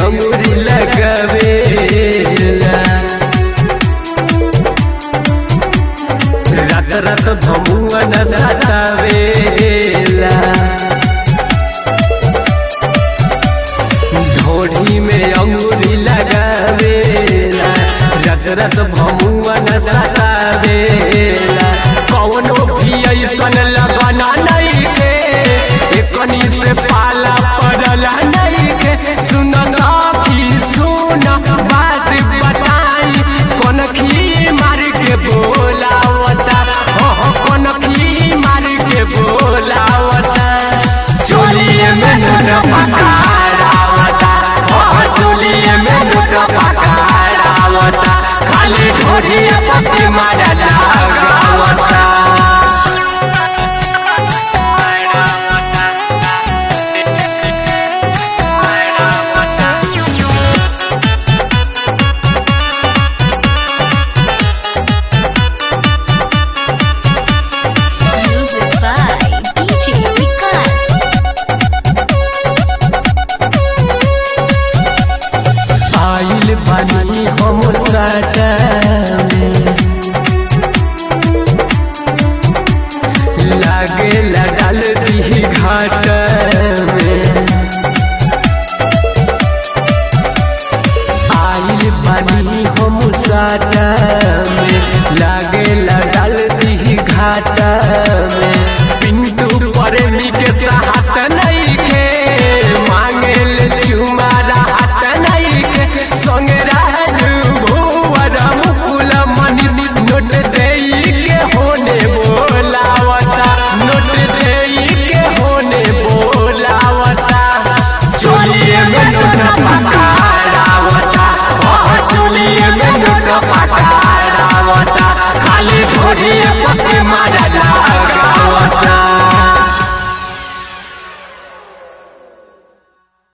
अंगूरी लगावेला रात रात भमुआ न सतावेला ढोढ़ी में अंगूरी लगावेला रात रात भमुआ न सतावेला कौनो भी ऐसन लगाना नहीं के एकनी से पाला पड़ला नहीं के सुन साथी सुन बात बताई कौन खी मार के बोलावता हो हो कौन खी मार के बोलावता चोलिए में नून पकारावता हो हो चोलिए में नून पकारावता खाली ढोढ़िया पत्ते मार लगावता Music by DJ Vikas. आइल बानी हम सटावे लागे डाल दी घाट में आइल बानी हम सटावे लागे डाल दी घाट में पिंटू पर के साथ नहीं के मांगे ले चुमारा हाथ नहीं के संगे राजू भुवर मुकुल मनीष नोट देई के होने बोलावता नोट देई के होने बोलावता चोलिए में नोट पकारावता ओह चोलिए में नोट पकारावता खाली घोड़िए पत्ते मारा लगावता